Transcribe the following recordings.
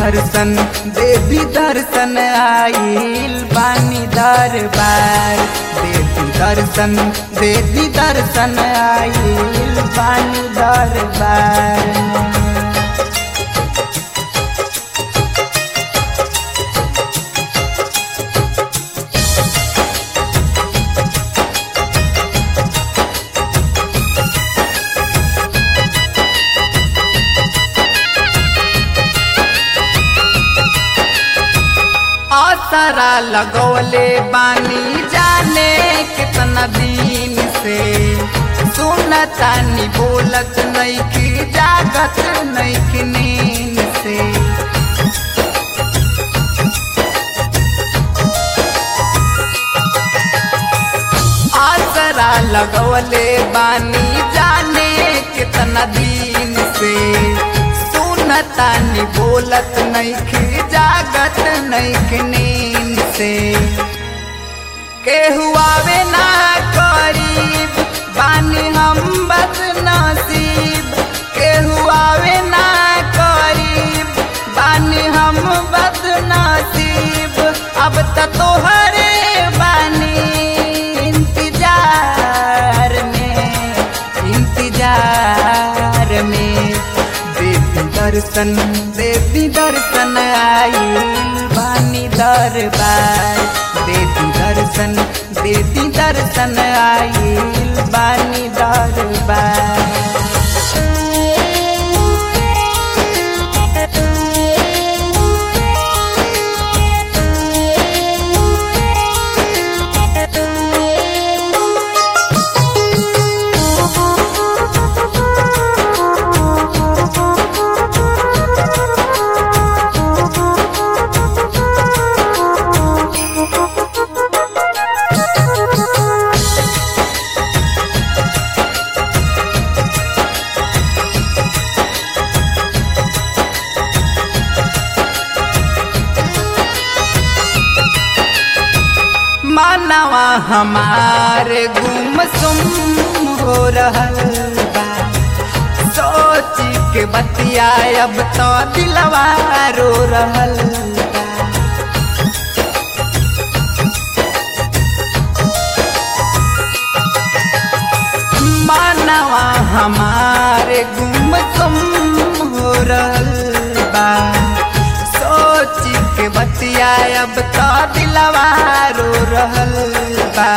दर्शन देवी दर्शन आइल बानी दरबार देवी दर्शन देवी दर्शन आइल बानी दरबार आसरा लगौले बानी जाने कितना दिन से सुनतानी बोलत नैखी जागत नैखी नींद से आसरा लगौले बानी जाने कितना दिन से सुनतानी बोलत नैखी जागत नैखी नींद से केहू आवे ना करीब बानी हम बद नसीब केहू आवे ना करीब बानी हम बद नसीब अब त तोहरे बानी इंतजार में इंतजार में देवी दर्शन देवी दर्शन आई बानी दरबार देवी दर्शन देवी दर्शन आई बानी दरबार मानवा हमारे गुमसुम हो रहल बा सोच के बतिया अब तो दिलवा रो रहल बा मानवा हमारे गुमसुम हो रहल बा सोच के बतिया अब तो दिलवा रो रहल बा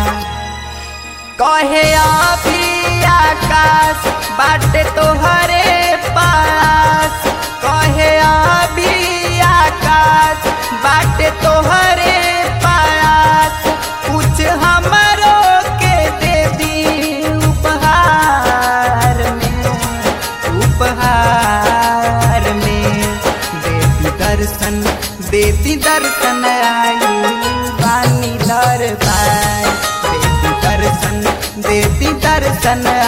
कहे अभी आकाश बाटे तोहरे पास कहे अभी आकाश बाटे तोहरे पास कुछ हमरो के दे दी उपहार में उपहार में देवी दर्शन देवी दर्शन आई बानी दरबार देवी दर्शन देवी दर्शन